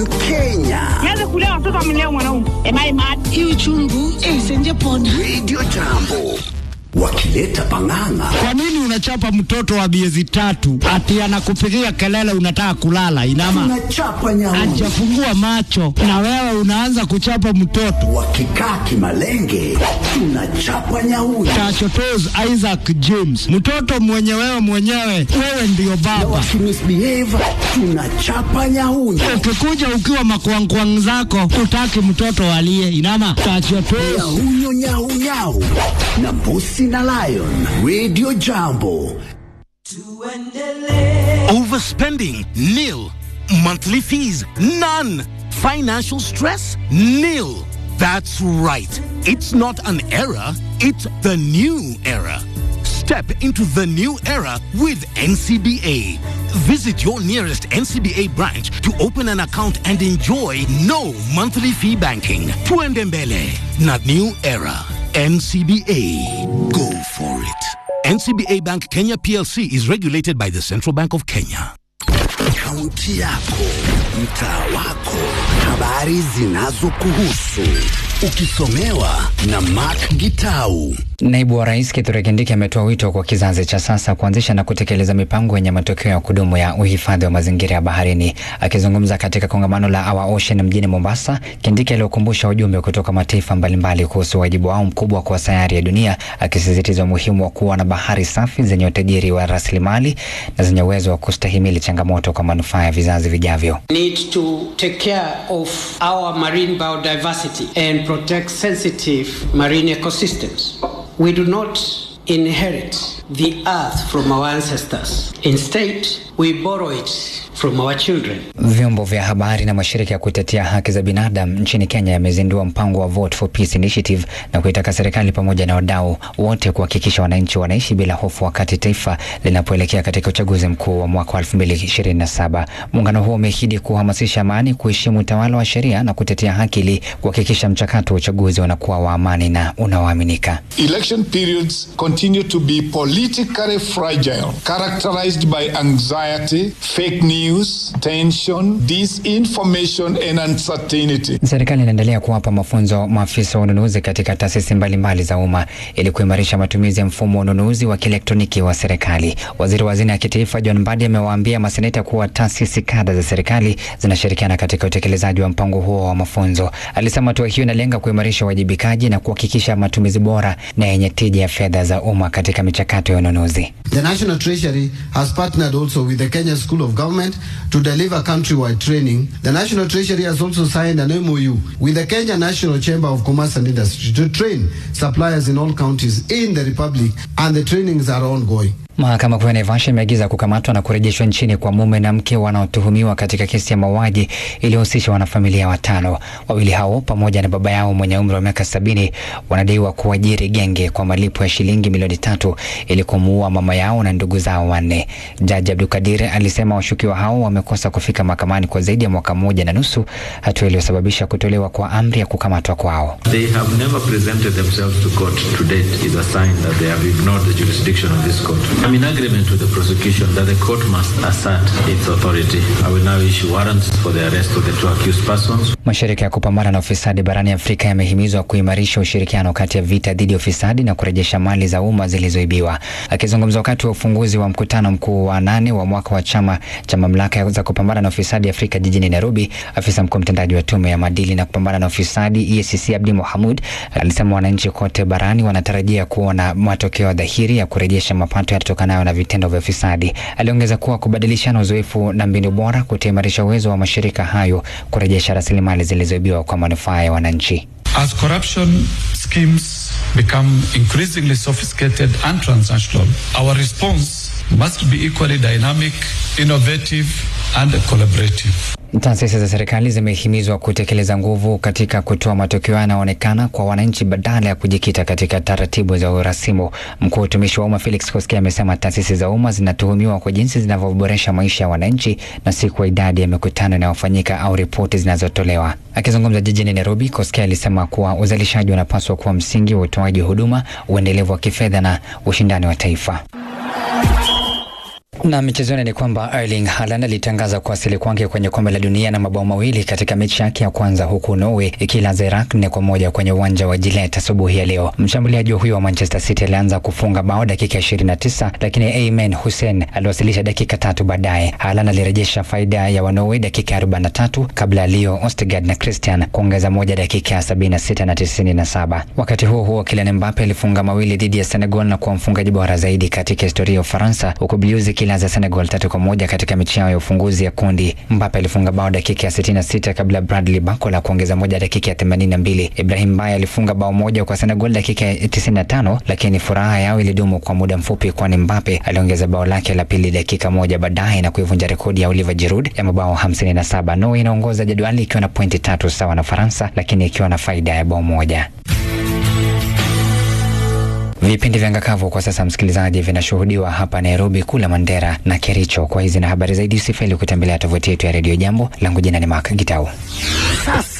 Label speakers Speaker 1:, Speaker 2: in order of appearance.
Speaker 1: Kenya.
Speaker 2: Nianze kulea watoto amlea mwanaume. Am I mad?
Speaker 3: Hii uchungu eh, senje pona.
Speaker 1: Radio Jambo wakileta pang'ang'a.
Speaker 4: Kwa nini unachapa mtoto wa miezi tatu ati anakupigia kelele unataka kulala? Inama
Speaker 1: Tunachapa nyauni
Speaker 4: ajafungua macho na wewe unaanza kuchapa mtoto.
Speaker 1: wakikaa kimalenge, tunachapa nyauni
Speaker 4: Tachotos Isaac James, mtoto mwenye wewe mwenyewe, wewe ndiyo baba.
Speaker 1: wakimisbehave, tunachapa nyauni
Speaker 4: Ukikuja ukiwa makwangkwang zako, utaki mtoto alie. Inama tachotos
Speaker 1: nyahunyo nyaunyau na mbusi na lion. Radio Jambo
Speaker 5: Overspending? Nil. Monthly fees? None. Financial stress? Nil. That's right. It's not an era, it's the new era. Step into the new era with NCBA. Visit your nearest NCBA branch to open an account and enjoy no monthly fee banking. Tuendembele, not new era. NCBA. Go for it. NCBA Bank Kenya PLC is regulated by the Central Bank of Kenya.
Speaker 1: kaunti yako, mtaa wako, habari zinazokuhusu, ukisomewa na Mark Gitau.
Speaker 6: Naibu wa Rais Kithure Kindiki ametoa wito kwa kizazi cha sasa kuanzisha na kutekeleza mipango yenye matokeo ya kudumu ya uhifadhi wa mazingira ya baharini. Akizungumza katika kongamano la Our Ocean mjini Mombasa, Kindiki aliokumbusha ujumbe kutoka mataifa mbalimbali kuhusu wajibu wao mkubwa kwa sayari ya dunia, akisisitiza umuhimu wa kuwa na bahari safi zenye utajiri wa rasilimali na zenye uwezo wa kustahimili changamoto kwa manufaa ya vizazi vijavyo.
Speaker 7: need to take care of our marine biodiversity and protect sensitive marine ecosystems. We do not inherit the earth from our ancestors. Instead, we borrow it from our children.
Speaker 6: Vyombo vya habari na mashirika ya kutetea haki za binadamu nchini Kenya yamezindua mpango wa Vote for Peace Initiative na kuitaka serikali pamoja na wadau wote kuhakikisha wananchi wanaishi bila hofu wakati taifa linapoelekea katika uchaguzi mkuu wa mwaka wa 2027. Muungano huo umeahidi kuhamasisha amani, kuheshimu utawala wa sheria na kutetea haki ili kuhakikisha mchakato wa uchaguzi unakuwa wa amani na unaoaminika.
Speaker 8: Election periods continue to be politically fragile, characterized by anxiety, fake news, tension, disinformation, and uncertainty.
Speaker 6: Serikali inaendelea kuwapa mafunzo maafisa wa ununuzi katika taasisi mbalimbali za umma ili kuimarisha matumizi ya mfumo wa ununuzi wa kielektroniki wa serikali. Waziri wa hazina ya kitaifa John Mbadi amewaambia maseneta kuwa taasisi kada za serikali zinashirikiana katika utekelezaji wa mpango huo wa mafunzo. Alisema hatua hiyo inalenga kuimarisha uwajibikaji na kuhakikisha matumizi bora na yenye tija ya fedha za umma katika michakato ya ununuzi.
Speaker 9: The National Treasury has partnered also with the Kenya School of Government to deliver countrywide training. The National Treasury has also signed an MOU with the Kenya National Chamber of Commerce and Industry to train suppliers in all counties in the Republic, and the trainings are ongoing.
Speaker 6: Mahakama Kuu ya Naivasha imeagiza kukamatwa na kurejeshwa nchini kwa mume na mke wanaotuhumiwa katika kesi ya mauaji iliyohusisha wanafamilia watano. Wawili hao pamoja na baba yao mwenye umri wa miaka sabini wanadaiwa kuajiri genge kwa malipo ya shilingi milioni tatu ili kumuua mama yao na ndugu zao wanne. Jaji Abdulkadir alisema washukiwa hao wamekosa kufika mahakamani kwa zaidi ya mwaka mmoja na nusu, hatua iliyosababisha kutolewa kwa amri ya kukamatwa kwao.
Speaker 10: They have never presented themselves to court to date is a sign that they have ignored the jurisdiction of this court. I'm in agreement with the prosecution that the court must assert its authority. I will now issue warrants for the arrest of the two accused persons.
Speaker 6: Mashirika ya kupambana na ufisadi barani Afrika yamehimizwa kuimarisha ushirikiano kati ya vita dhidi ya ufisadi na kurejesha mali za umma zilizoibiwa. Akizungumza wakati wa ufunguzi wa mkutano mkuu wa nane wa mwaka wa chama cha mamlaka za kupambana na ufisadi Afrika jijini Nairobi, afisa mkuu mtendaji wa tume ya maadili na kupambana na ufisadi EACC Abdi Mohamud alisema wananchi kote barani wanatarajia kuona matokeo dhahiri ya kurejesha mapato yatokanayo na vitendo vya ufisadi. Aliongeza kuwa kubadilishana uzoefu na mbinu bora kutaimarisha uwezo wa mashirika hayo kurejesha rasilimali zilizoibiwa kwa manufaa ya wananchi.
Speaker 11: As corruption schemes become increasingly sophisticated and transnational, our response must be equally dynamic, innovative, and collaborative.
Speaker 6: Taasisi za serikali zimehimizwa kutekeleza nguvu katika kutoa matokeo yanayoonekana kwa wananchi badala ya kujikita katika taratibu za urasimu. Mkuu wa utumishi wa umma Felix Koskei amesema taasisi za umma zinatuhumiwa kwa jinsi zinavyoboresha maisha ya wananchi na si kwa idadi ya mikutano inayofanyika au ripoti zinazotolewa. Akizungumza jijini Nairobi, Koskei alisema kuwa uzalishaji unapaswa kuwa msingi wa utoaji huduma, uendelevu wa kifedha na ushindani wa taifa. Na michezoni ni kwamba Erling Haaland alitangaza kuwasili kwake kwenye kombe la dunia na mabao mawili katika mechi yake ya kwanza huku Norway ikilaza Iraq nne kwa moja kwenye uwanja wa Gillette asubuhi ya leo. Mshambuliaji huyo wa Manchester City alianza kufunga bao dakika 29, lakini Aymen Hussein aliwasilisha dakika tatu baadaye. Haaland alirejesha faida ya wa Norway dakika 43 kabla ya Leo Ostegard na Christian kuongeza moja dakika ya 76 na 97. Wakati huo huo, Kylian Mbappe alifunga mawili dhidi ya Senegal na kuwa mfungaji bora zaidi katika historia ya Ufaransa, huku Blues ikilaza Senegal tatu kwa moja katika mechi yao ya ufunguzi ya kundi. Mbappe alifunga bao dakika ya 66 kabla Bradley Barcola kuongeza moja dakika ya 82. Ibrahim Baye alifunga bao moja kwa Senegal dakika ya 95, lakini furaha yao ilidumu kwa muda mfupi, kwani Mbappe aliongeza bao lake la pili dakika moja baadaye na kuivunja rekodi ya Oliver Giroud ya mabao 57. Norway inaongoza jedwali ikiwa na pointi tatu sawa na Faransa, lakini ikiwa na faida ya bao moja. Vipindi vya ngakavu kwa sasa, msikilizaji, vinashuhudiwa hapa Nairobi, kula Mandera na Kericho. Kwa hizi na habari zaidi, usifeli kutembelea tovuti yetu ya redio Jambo. Langu jina ni Mark Gitau.
Speaker 1: Sasa